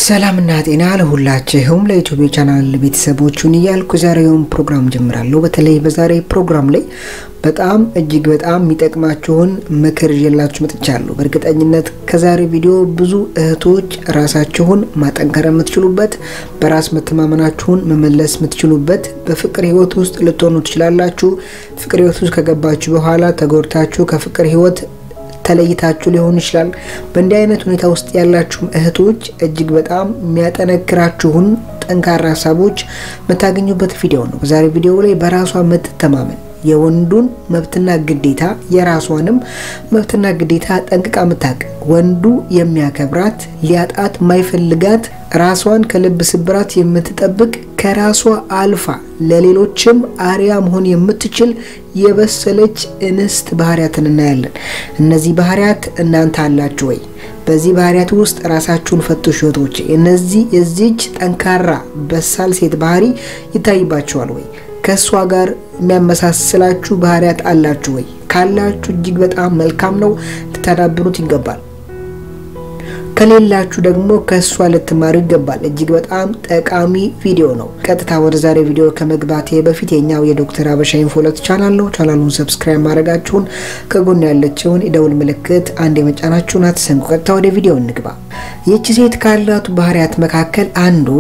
ሰላምና ጤና ለሁላችሁም ለዩቲዩብ ቻናል ቤተሰቦቹን እያልኩ ዛሬውን ፕሮግራም ጀምራለሁ። በተለይ በዛሬ ፕሮግራም ላይ በጣም እጅግ በጣም የሚጠቅማችሁን ምክር ይዤላችሁ መጥቻለሁ። በእርግጠኝነት ከዛሬ ቪዲዮ ብዙ እህቶች ራሳችሁን ማጠንከር የምትችሉበት፣ በራስ መተማመናችሁን መመለስ የምትችሉበት፣ በፍቅር ህይወት ውስጥ ልትሆኑ ትችላላችሁ። ፍቅር ህይወት ውስጥ ከገባችሁ በኋላ ተጎድታችሁ ከፍቅር ህይወት ተለይታችሁ ሊሆን ይችላል። በእንዲህ አይነት ሁኔታ ውስጥ ያላችሁ እህቶች እጅግ በጣም የሚያጠነክራችሁን ጠንካራ ሀሳቦች የምታገኙበት ቪዲዮ ነው። በዛሬ ቪዲዮ ላይ በራሷ የምትተማመን የወንዱን መብትና ግዴታ የራሷንም መብትና ግዴታ ጠንቅቃ የምታውቅ ወንዱ የሚያከብራት ሊያጣት ማይፈልጋት ራሷን ከልብ ስብራት የምትጠብቅ ከራሷ አልፋ ለሌሎችም አርያ መሆን የምትችል የበሰለች እንስት ባህሪያትን እናያለን። እነዚህ ባህሪያት እናንተ አላችሁ ወይ? በዚህ ባህሪያት ውስጥ ራሳችሁን ፈትሹ እህቶቼ። እነዚህ የዚች ጠንካራ በሳል ሴት ባህሪ ይታይባችኋል ወይ? ከእሷ ጋር የሚያመሳስላችሁ ባህሪያት አላችሁ ወይ? ካላችሁ እጅግ በጣም መልካም ነው፣ ልታዳብሩት ይገባል። ከሌላችሁ ደግሞ ከእሷ ልትማሩ ይገባል። እጅግ በጣም ጠቃሚ ቪዲዮ ነው። ቀጥታ ወደ ዛሬ ቪዲዮ ከመግባቴ በፊት የኛው የዶክተር አበሻ ኢንፎለት ቻናል ነው። ቻናሉን ሰብስክራይብ ማድረጋችሁን ከጎን ያለችውን የደውል ምልክት አንድ የመጫናችሁን አትዘንጉ። ቀጥታ ወደ ቪዲዮ እንግባ። ይህች ሴት ካላቱ ባህሪያት መካከል አንዱ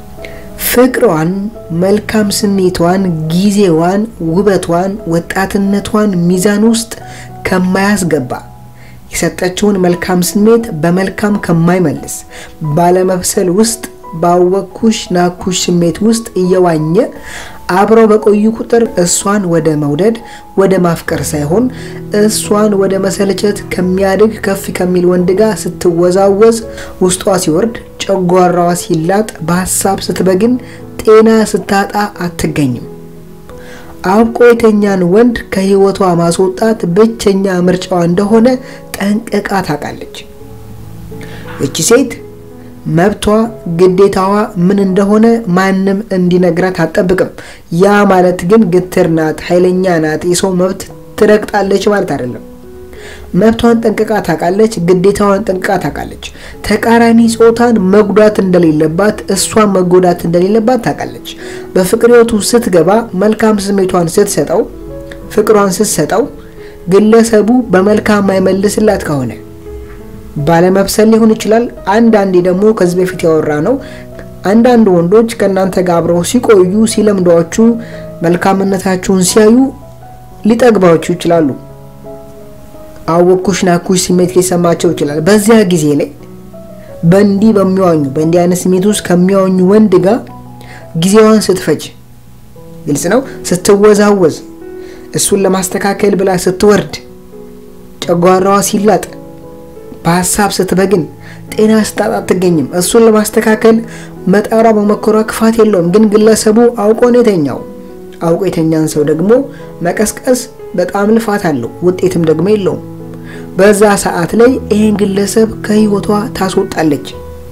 ፍቅሯን፣ መልካም ስሜቷን፣ ጊዜዋን፣ ውበቷን፣ ወጣትነቷን ሚዛን ውስጥ ከማያስገባ የሰጠችውን መልካም ስሜት በመልካም ከማይመልስ ባለመብሰል ውስጥ ባወኩሽ ናኩሽ ስሜት ውስጥ እየዋኘ አብረው በቆዩ ቁጥር እሷን ወደ መውደድ ወደ ማፍቀር ሳይሆን እሷን ወደ መሰልቸት ከሚያድግ ከፍ ከሚል ወንድ ጋር ስትወዛወዝ ውስጧ ሲወርድ ጨጓራዋ ሲላጥ በሀሳብ ስትበግን ጤና ስታጣ አትገኝም። አብቆ የተኛን ወንድ ከህይወቷ ማስወጣት ብቸኛ ምርጫዋ እንደሆነ ጠንቅቃ ታውቃለች። እቺ ሴት መብቷ ግዴታዋ ምን እንደሆነ ማንም እንዲነግራት አትጠብቅም። ያ ማለት ግን ግትር ናት፣ ኃይለኛ ናት፣ የሰው መብት ትረግጣለች ማለት አይደለም። መብቷን ጠንቅቃ ታውቃለች። ግዴታዋን ጠንቅቃ ታውቃለች። ተቃራኒ ጾታን መጉዳት እንደሌለባት፣ እሷን መጎዳት እንደሌለባት ታውቃለች። በፍቅር ህይወቱ ስትገባ መልካም ስሜቷን ስትሰጠው፣ ፍቅሯን ስትሰጠው ግለሰቡ በመልካም ማይመልስላት ከሆነ ባለመብሰል ሊሆን ይችላል። አንዳንዴ ደግሞ ከዚህ በፊት ያወራ ነው። አንዳንድ ወንዶች ከእናንተ ጋር አብረው ሲቆዩ ሲለምዷችሁ፣ መልካምነታችሁን ሲያዩ ሊጠግባችሁ ይችላሉ። አወኩሽ ናኩሽ ስሜት ሊሰማቸው ይችላል። በዚያ ጊዜ ላይ በእንዲህ በሚዋኙ በእንዲህ አይነት ስሜት ውስጥ ከሚዋኙ ወንድ ጋር ጊዜዋን ስትፈጅ፣ ግልጽ ነው፣ ስትወዛወዝ፣ እሱን ለማስተካከል ብላ ስትወርድ፣ ጨጓራዋ ሲላጥ፣ በሀሳብ ስትበግን፣ ጤና ስታጣ አትገኝም። እሱን ለማስተካከል መጣሯ መሞከሯ ክፋት የለውም። ግን ግለሰቡ አውቆ ነው የተኛው። አውቆ የተኛን ሰው ደግሞ መቀስቀስ በጣም ልፋት አለው፣ ውጤትም ደግሞ የለውም። በዛ ሰዓት ላይ ይህን ግለሰብ ከህይወቷ ታስወጣለች።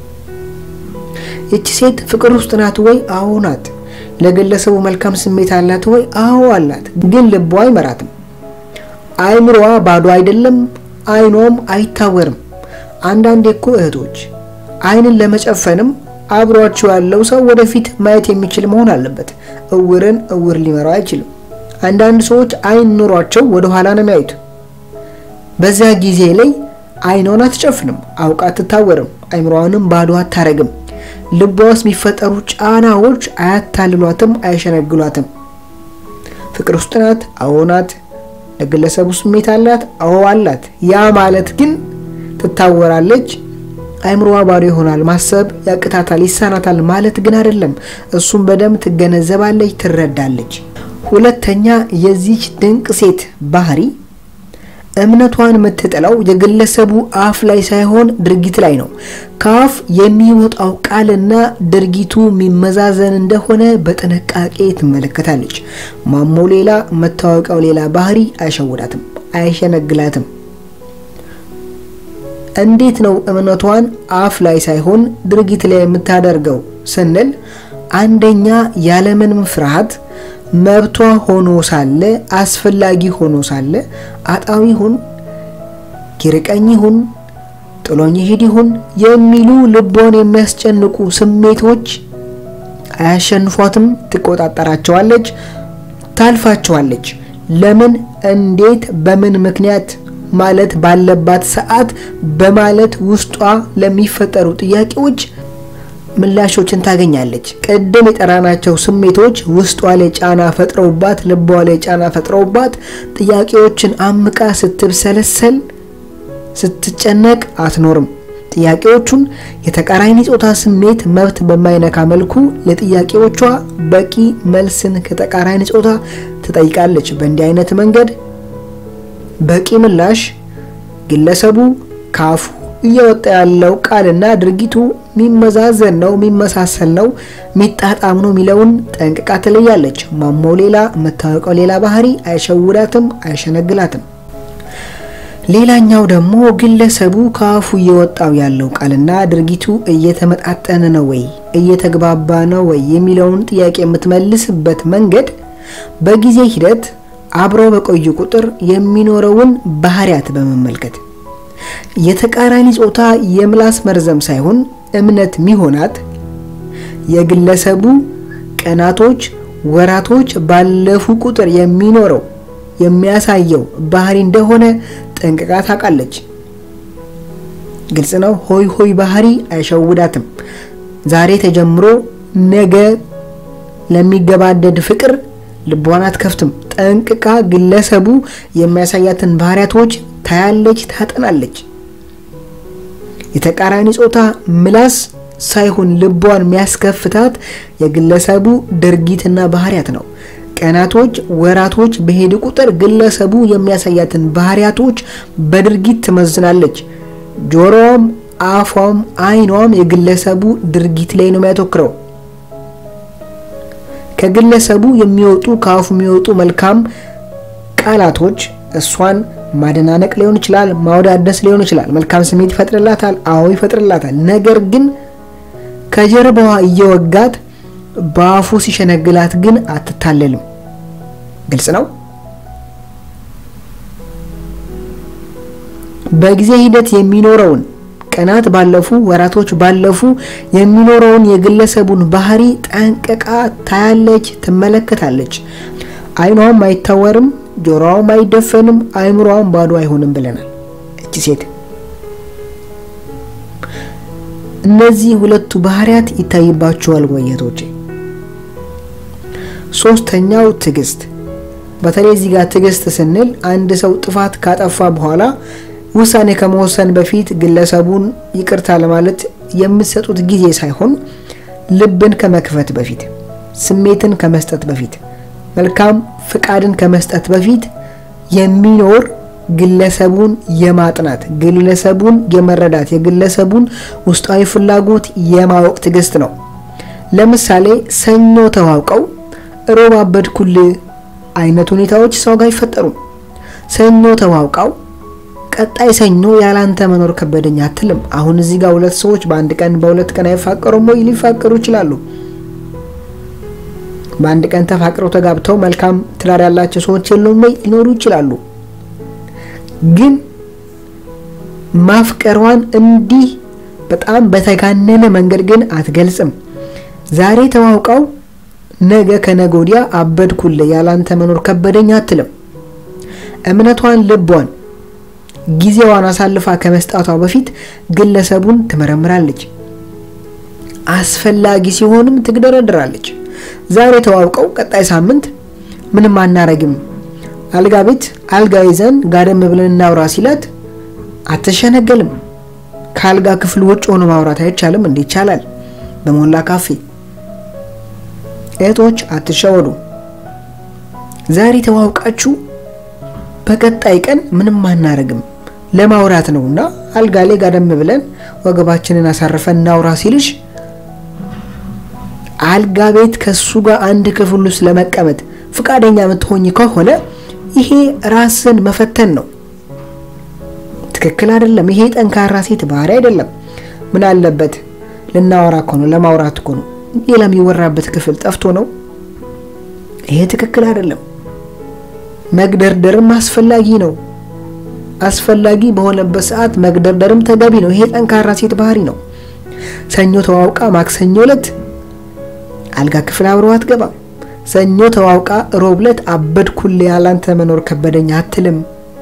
ይቺ ሴት ፍቅር ውስጥ ናት ወይ? አዎ ናት። ለግለሰቡ መልካም ስሜት አላት ወይ? አዎ አላት። ግን ልቧ አይመራትም። አይምሮዋ ባዶ አይደለም፣ አይኗም አይታወርም። አንዳንዴ እኮ እህቶች አይንን ለመጨፈንም አብሯቸው ያለው ሰው ወደፊት ማየት የሚችል መሆን አለበት። እውርን እውር ሊመራው አይችልም። አንዳንድ ሰዎች አይን ኖሯቸው ወደ ኋላ ነው የሚያዩት። በዚያ ጊዜ ላይ አይኗን አትጨፍንም፣ አውቃ አትታወርም፣ አይምሮዋንም ባዶ አታረግም። ልቧ ውስጥ የሚፈጠሩ ጫናዎች አያታልሏትም፣ አይሸነግሏትም። ፍቅር ውስጥ ናት፣ አዎ ናት። ለግለሰቡ ስሜት አላት፣ አዎ አላት። ያ ማለት ግን ትታወራለች፣ አይምሮዋ ባዶ ይሆናል፣ ማሰብ ያቅታታል፣ ይሳናታል ማለት ግን አይደለም። እሱም በደንብ ትገነዘባለች፣ ትረዳለች። ሁለተኛ የዚች ድንቅ ሴት ባህሪ እምነቷን የምትጥለው የግለሰቡ አፍ ላይ ሳይሆን ድርጊት ላይ ነው። ከአፍ የሚወጣው ቃልና ድርጊቱ የሚመዛዘን እንደሆነ በጥንቃቄ ትመለከታለች። ማሞ ሌላ መታወቂያው ሌላ ባህሪ አይሸውዳትም፣ አይሸነግላትም። እንዴት ነው እምነቷን አፍ ላይ ሳይሆን ድርጊት ላይ የምታደርገው ስንል አንደኛ ያለምንም ፍርሃት መብቷ ሆኖ ሳለ አስፈላጊ ሆኖ ሳለ አጣዊ ሁን ይርቀኝ ይሁን ጥሎኝ ይሄድ ይሁን የሚሉ ልቧን የሚያስጨንቁ ስሜቶች አያሸንፏትም። ትቆጣጠራቸዋለች፣ ታልፋቸዋለች። ለምን፣ እንዴት፣ በምን ምክንያት ማለት ባለባት ሰዓት በማለት ውስጧ ለሚፈጠሩ ጥያቄዎች ምላሾችን ታገኛለች። ቅድም የጠራናቸው ስሜቶች ውስጧ ላይ ጫና ፈጥረውባት፣ ልቧ ላይ ጫና ፈጥረውባት ጥያቄዎችን አምቃ ስትብሰለሰል ስትጨነቅ አትኖርም። ጥያቄዎቹን የተቃራኒ ጾታ ስሜት መብት በማይነካ መልኩ ለጥያቄዎቿ በቂ መልስን ከተቃራኒ ጾታ ትጠይቃለች። በእንዲህ አይነት መንገድ በቂ ምላሽ ግለሰቡ ካፉ እየወጣ ያለው ቃልና ድርጊቱ የሚመዛዘን ነው፣ የሚመሳሰል ነው፣ የሚጣጣም ነው የሚለውን ጠንቅቃ ትለያለች። ማማው ሌላ የምታወቀው ሌላ ባህሪ አይሸውዳትም፣ አይሸነግላትም። ሌላኛው ደግሞ ግለሰቡ ከአፉ እየወጣው ያለው ቃልና ድርጊቱ እየተመጣጠነ ነው ወይ እየተግባባ ነው ወይ የሚለውን ጥያቄ የምትመልስበት መንገድ በጊዜ ሂደት አብረው በቆዩ ቁጥር የሚኖረውን ባህሪያት በመመልከት የተቃራኒ ጾታ የምላስ መርዘም ሳይሆን እምነት ሚሆናት የግለሰቡ ቀናቶች፣ ወራቶች ባለፉ ቁጥር የሚኖረው የሚያሳየው ባህሪ እንደሆነ ጠንቅቃ ታውቃለች። ግልጽ ነው። ሆይ ሆይ ባህሪ አይሸውዳትም። ዛሬ ተጀምሮ ነገ ለሚገባደድ ፍቅር ልቧን አትከፍትም። ጠንቅቃ ግለሰቡ የሚያሳያትን ባህሪያቶች ታያለች፣ ታጠናለች። የተቃራኒ ጾታ ምላስ ሳይሆን ልቧን የሚያስከፍታት የግለሰቡ ድርጊትና ባህሪያት ነው። ቀናቶች፣ ወራቶች በሄዱ ቁጥር ግለሰቡ የሚያሳያትን ባህሪያቶች በድርጊት ትመዝናለች። ጆሮዋም፣ አፏም፣ ዓይኗም የግለሰቡ ድርጊት ላይ ነው የሚያተኩረው። ከግለሰቡ የሚወጡ ከአፉ የሚወጡ መልካም ቃላቶች እሷን ማደናነቅ ሊሆን ይችላል፣ ማወዳደስ ሊሆን ይችላል። መልካም ስሜት ይፈጥርላታል። አዎ ይፈጥርላታል። ነገር ግን ከጀርባዋ እየወጋት በአፉ ሲሸነግላት ግን አትታለልም። ግልጽ ነው። በጊዜ ሂደት የሚኖረውን ቀናት ባለፉ፣ ወራቶች ባለፉ የሚኖረውን የግለሰቡን ባህሪ ጠንቅቃ ታያለች፣ ትመለከታለች። ዓይኗም አይታወርም፣ ጆሮዋም አይደፈንም፣ አይምሮዋም ባዶ አይሆንም ብለናል። እቺ ሴት እነዚህ ሁለቱ ባህሪያት ይታይባቸዋል ወየቶቼ። ሶስተኛው ትዕግስት። በተለይ እዚህ ጋር ትዕግስት ስንል አንድ ሰው ጥፋት ካጠፋ በኋላ ውሳኔ ከመወሰን በፊት ግለሰቡን ይቅርታ ለማለት የምትሰጡት ጊዜ ሳይሆን ልብን ከመክፈት በፊት ስሜትን ከመስጠት በፊት መልካም ፍቃድን ከመስጠት በፊት የሚኖር ግለሰቡን የማጥናት ግለሰቡን የመረዳት የግለሰቡን ውስጣዊ ፍላጎት የማወቅ ትዕግስት ነው። ለምሳሌ ሰኞ ተዋውቀው ሮብ አበድኩል አይነት ሁኔታዎች ሰው ጋር አይፈጠሩም። ሰኞ ተዋውቀው ቀጣይ ሰኞ ያላንተ መኖር ከበደኝ አትልም። አሁን እዚህ ጋር ሁለት ሰዎች በአንድ ቀን በሁለት ቀን አይፋቀሩም ወይ? ሊፋቀሩ ይችላሉ። በአንድ ቀን ተፋቅረው ተጋብተው መልካም ትዳር ያላቸው ሰዎች የሉም ወይ? ሊኖሩ ይችላሉ። ግን ማፍቀሯን እንዲህ በጣም በተጋነነ መንገድ ግን አትገልጽም። ዛሬ ተዋውቀው ነገ ከነገ ወዲያ አበድኩልህ ያላንተ መኖር ከበደኝ አትልም። እምነቷን ልቧን ጊዜዋን አሳልፋ ከመስጣቷ በፊት ግለሰቡን ትመረምራለች። አስፈላጊ ሲሆንም ትግደረድራለች። ዛሬ ተዋውቀው ቀጣይ ሳምንት ምንም አናረግም፣ አልጋ ቤት አልጋ ይዘን ጋደም ብለን እናውራ ሲላት አትሸነገልም። ከአልጋ ክፍል ውጭ ሆኖ ማውራት አይቻልም? እንዴ ይቻላል። በሞላ ካፌ እህቶች አትሸወዱ። ዛሬ ተዋውቃችሁ በቀጣይ ቀን ምንም አናረግም ለማውራት ነውና አልጋ ላይ ጋደም ብለን ወገባችንን አሳርፈን እናውራ ሲልሽ አልጋ ቤት ከሱ ጋር አንድ ክፍል ውስጥ ለመቀመጥ ፍቃደኛ የምትሆኝ ከሆነ ይሄ ራስን መፈተን ነው። ትክክል አይደለም። ይሄ ጠንካራ ሴት ባህሪ አይደለም። ምን አለበት ልናወራ እኮ ነው፣ ለማውራት እኮ ነው። ሌላ የሚወራበት ክፍል ጠፍቶ ነው። ይሄ ትክክል አይደለም። መግደርደርም አስፈላጊ ነው። አስፈላጊ በሆነበት ሰዓት መግደርደርም ተገቢ ነው። ይሄ ጠንካራ ሴት ባህሪ ነው። ሰኞ ተዋውቃ ማክሰኞ ዕለት አልጋ ክፍል አብረው አትገባም። ሰኞ ተዋውቃ ሮብ ዕለት አበድኩል ያላንተ መኖር ከበደኝ አትልም።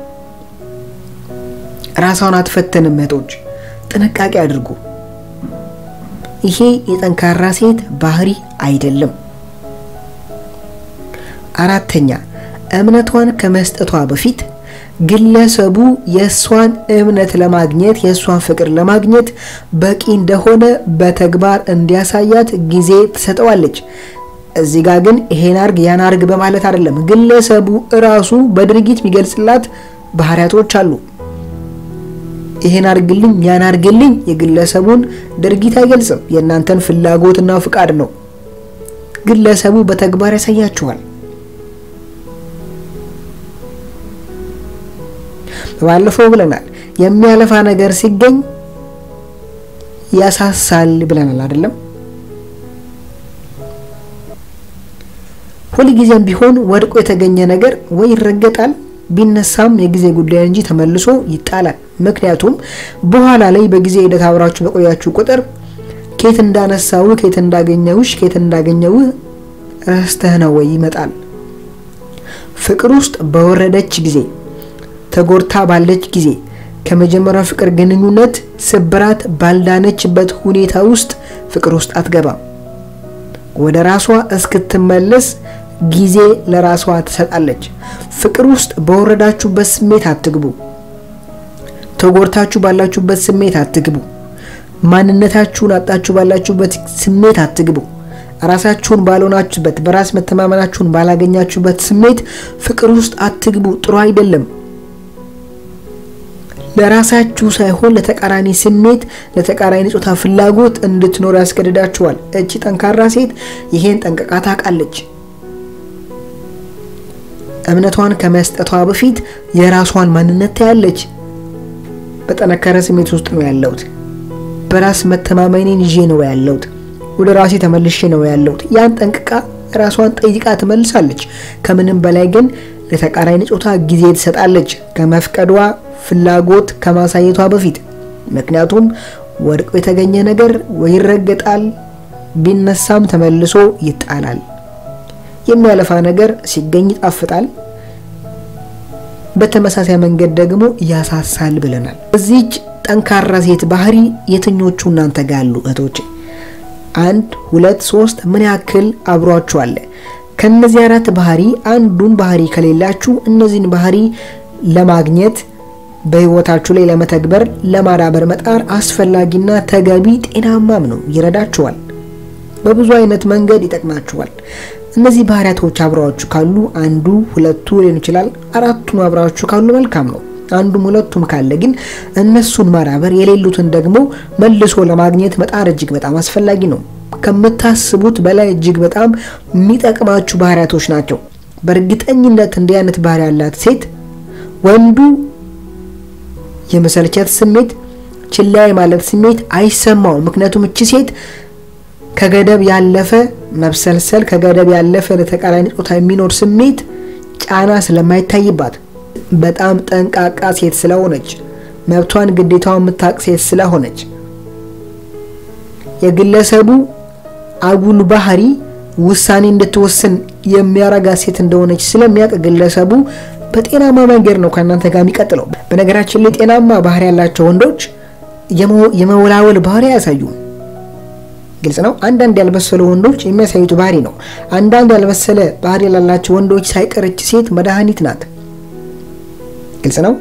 ራሷን አትፈተንም። እህቶች ጥንቃቄ አድርጉ። ይሄ የጠንካራ ሴት ባህሪ አይደለም። አራተኛ እምነቷን ከመስጠቷ በፊት ግለሰቡ የእሷን እምነት ለማግኘት የእሷን ፍቅር ለማግኘት በቂ እንደሆነ በተግባር እንዲያሳያት ጊዜ ትሰጠዋለች። እዚህ ጋር ግን ይሄን አርግ ያን አርግ በማለት አይደለም። ግለሰቡ እራሱ በድርጊት የሚገልጽላት ባህሪያቶች አሉ። ይሄን አርግልኝ ያን አርግልኝ የግለሰቡን ድርጊት አይገልጽም። የእናንተን ፍላጎትና ፍቃድ ነው። ግለሰቡ በተግባር ያሳያችኋል። ባለፈው ብለናል፣ የሚያለፋ ነገር ሲገኝ ያሳሳል ብለናል አይደለም? ሁልጊዜም ቢሆን ወድቆ የተገኘ ነገር ወይ ይረገጣል ቢነሳም የጊዜ ጉዳይ እንጂ ተመልሶ ይጣላል። ምክንያቱም በኋላ ላይ በጊዜ ሂደት አብራችሁ በቆያችሁ ቁጥር ኬት እንዳነሳው ኬት እንዳገኘውሽ ኬት እንዳገኘው ረስተህ ነው ወይ ይመጣል። ፍቅር ውስጥ በወረደች ጊዜ ተጎድታ ባለች ጊዜ ከመጀመሪያው ፍቅር ግንኙነት ስብራት ባልዳነችበት ሁኔታ ውስጥ ፍቅር ውስጥ አትገባም። ወደ ራሷ እስክትመለስ ጊዜ ለራሷ ትሰጣለች። ፍቅር ውስጥ በወረዳችሁበት ስሜት አትግቡ። ተጎድታችሁ ባላችሁበት ስሜት አትግቡ። ማንነታችሁን አጣችሁ ባላችሁበት ስሜት አትግቡ። ራሳችሁን ባልሆናችሁበት፣ በራስ መተማመናችሁን ባላገኛችሁበት ስሜት ፍቅር ውስጥ አትግቡ። ጥሩ አይደለም። ለራሳችሁ ሳይሆን ለተቃራኒ ስሜት፣ ለተቃራኒ ጾታ ፍላጎት እንድትኖር ያስገድዳችኋል። እቺ ጠንካራ ሴት ይሄን ጠንቅቃ ታውቃለች። እምነቷን ከመስጠቷ በፊት የራሷን ማንነት ታያለች። በጠነከረ ስሜት ውስጥ ነው ያለሁት፣ በራስ መተማመኔን ይዤ ነው ያለሁት፣ ወደ ራሴ ተመልሼ ነው ያለሁት። ያን ጠንቅቃ ራሷን ጠይቃ ትመልሳለች። ከምንም በላይ ግን ለተቃራኒ ጾታ ጊዜ ትሰጣለች፣ ከመፍቀዷ ፍላጎት ከማሳየቷ በፊት። ምክንያቱም ወድቆ የተገኘ ነገር ወይ ይረገጣል፣ ቢነሳም ተመልሶ ይጣላል። የሚያለፋ ነገር ሲገኝ ይጣፍጣል፣ በተመሳሳይ መንገድ ደግሞ ያሳሳል ብለናል። እዚች ጠንካራ ሴት ባህሪ የትኞቹ እናንተ ጋር አሉ እህቶቼ? አንድ ሁለት ሶስት ምን ያክል አብሯችሁ አለ? ከነዚህ አራት ባህሪ አንዱን ባህሪ ከሌላችሁ እነዚህን ባህሪ ለማግኘት በህይወታችሁ ላይ ለመተግበር ለማዳበር መጣር አስፈላጊና ተገቢ ጤናማም ነው። ይረዳችኋል። በብዙ አይነት መንገድ ይጠቅማችኋል። እነዚህ ባህሪያቶች አብረዋችሁ ካሉ አንዱ ሁለቱ ሊሆን ይችላል። አራቱን አብረዋችሁ ካሉ መልካም ነው። አንዱም ሁለቱም ካለ ግን እነሱን ማዳበር የሌሉትን ደግሞ መልሶ ለማግኘት መጣር እጅግ በጣም አስፈላጊ ነው። ከምታስቡት በላይ እጅግ በጣም የሚጠቅማችሁ ባህሪያቶች ናቸው። በእርግጠኝነት እንዲህ አይነት ባህሪ ያላት ሴት ወንዱ የመሰልቸት ስሜት፣ ችላ ማለት ስሜት አይሰማውም። ምክንያቱም እቺ ሴት ከገደብ ያለፈ መብሰልሰል፣ ከገደብ ያለፈ ለተቃራኒ ጾታ የሚኖር ስሜት ጫና ስለማይታይባት በጣም ጠንቃቃ ሴት ስለሆነች መብቷን ግዴታዋን የምታውቅ ሴት ስለሆነች የግለሰቡ አጉል ባህሪ ውሳኔ እንድትወስን የሚያረጋ ሴት እንደሆነች ስለሚያውቅ ግለሰቡ በጤናማ መንገድ ነው ከእናንተ ጋር የሚቀጥለው። በነገራችን ላይ ጤናማ ባህሪ ያላቸው ወንዶች የመወላወል ባህሪ አያሳዩም። ግልጽ ነው። አንዳንድ ያልበሰሉ ወንዶች የሚያሳዩት ባህሪ ነው። አንዳንድ ያልበሰለ ባህሪ ላላቸው ወንዶች ሳይቀርች ሴት መድኃኒት ናት። ግልጽ ነው።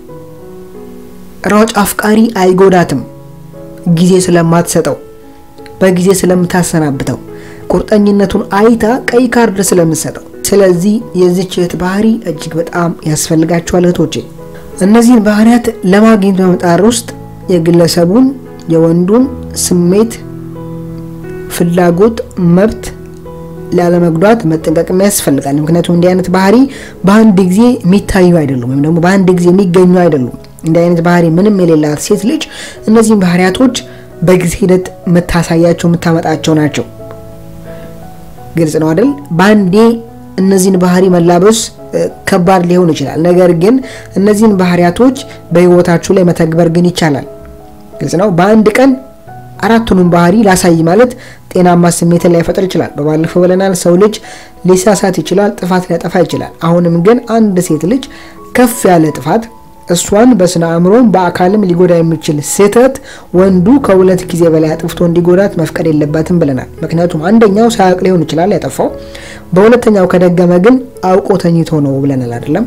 ሯጭ አፍቃሪ አይጎዳትም፣ ጊዜ ስለማትሰጠው፣ በጊዜ ስለምታሰናብተው፣ ቁርጠኝነቱን አይታ ቀይ ካርድ ስለምትሰጠው። ስለዚህ የዚች እህት ባህሪ እጅግ በጣም ያስፈልጋቸዋል እህቶቼ። እነዚህን ባህሪያት ለማግኘት በመጣር ውስጥ የግለሰቡን የወንዱን ስሜት፣ ፍላጎት፣ መብት ላለመጉዳት መጠንቀቅም ያስፈልጋል። ምክንያቱም እንዲህ አይነት ባህሪ በአንድ ጊዜ የሚታዩ አይደሉም፣ ወይም ደግሞ በአንድ ጊዜ የሚገኙ አይደሉም። እንዲህ አይነት ባህሪ ምንም የሌላት ሴት ልጅ እነዚህን ባህሪያቶች በጊዜ ሂደት የምታሳያቸው የምታመጣቸው ናቸው። ግልጽ ነው አይደል? በአንዴ እነዚህን ባህሪ መላበስ ከባድ ሊሆን ይችላል። ነገር ግን እነዚህን ባህሪያቶች በህይወታችሁ ላይ መተግበር ግን ይቻላል። ግልጽ ነው። በአንድ ቀን አራቱንም ባህሪ ላሳይ ማለት ጤናማ ስሜትን ላይፈጥር ይችላል። በባለፈው ብለናል። ሰው ልጅ ሊሳሳት ይችላል፣ ጥፋት ሊያጠፋ ይችላል። አሁንም ግን አንድ ሴት ልጅ ከፍ ያለ ጥፋት እሷን በስነ አእምሮም በአካልም ሊጎዳ የሚችል ስህተት ወንዱ ከሁለት ጊዜ በላይ አጥፍቶ እንዲጎዳት መፍቀድ የለባትም ብለናል። ምክንያቱም አንደኛው ሳያውቅ ሊሆን ይችላል ያጠፋው፣ በሁለተኛው ከደገመ ግን አውቆ ተኝቶ ነው ብለናል አይደለም።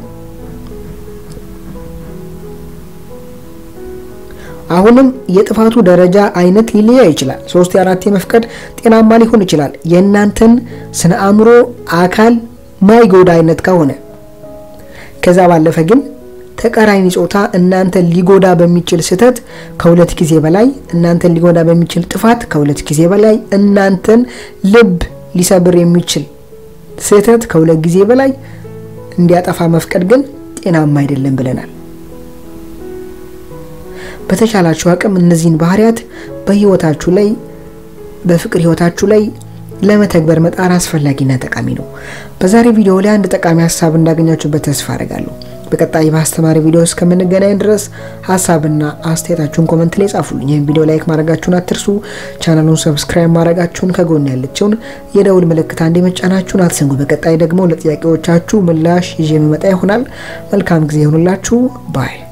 አሁንም የጥፋቱ ደረጃ አይነት ሊለያ ይችላል። ሶስት የአራት የመፍቀድ ጤናማ ሊሆን ይችላል። የእናንተን ስነ አእምሮ አካል ማይጎዳ አይነት ከሆነ ከዛ ባለፈ ግን ተቃራኒ ጾታ እናንተን ሊጎዳ በሚችል ስህተት ከሁለት ጊዜ በላይ እናንተን ሊጎዳ በሚችል ጥፋት ከሁለት ጊዜ በላይ እናንተን ልብ ሊሰብር የሚችል ስህተት ከሁለት ጊዜ በላይ እንዲያጠፋ መፍቀድ ግን ጤናማ አይደለም ብለናል። በተቻላችሁ አቅም እነዚህን ባህሪያት በህይወታችሁ ላይ በፍቅር ህይወታችሁ ላይ ለመተግበር መጣር አስፈላጊና ጠቃሚ ነው። በዛሬ ቪዲዮ ላይ አንድ ጠቃሚ ሀሳብ እንዳገኛችሁበት ተስፋ አደርጋለሁ። በቀጣይ በአስተማሪ ቪዲዮ እስከምንገናኝ ድረስ ሀሳብና አስተያየታችሁን ኮመንት ላይ ጻፉልኝ። ይህን ቪዲዮ ላይክ ማድረጋችሁን አትርሱ። ቻናሉን ሰብስክራይብ ማድረጋችሁን ከጎን ያለችውን የደውል ምልክት አንዴ መጫናችሁን አትዘንጉ። በቀጣይ ደግሞ ለጥያቄዎቻችሁ ምላሽ ይዤ የሚመጣ ይሆናል። መልካም ጊዜ ይሆኑላችሁ ባይ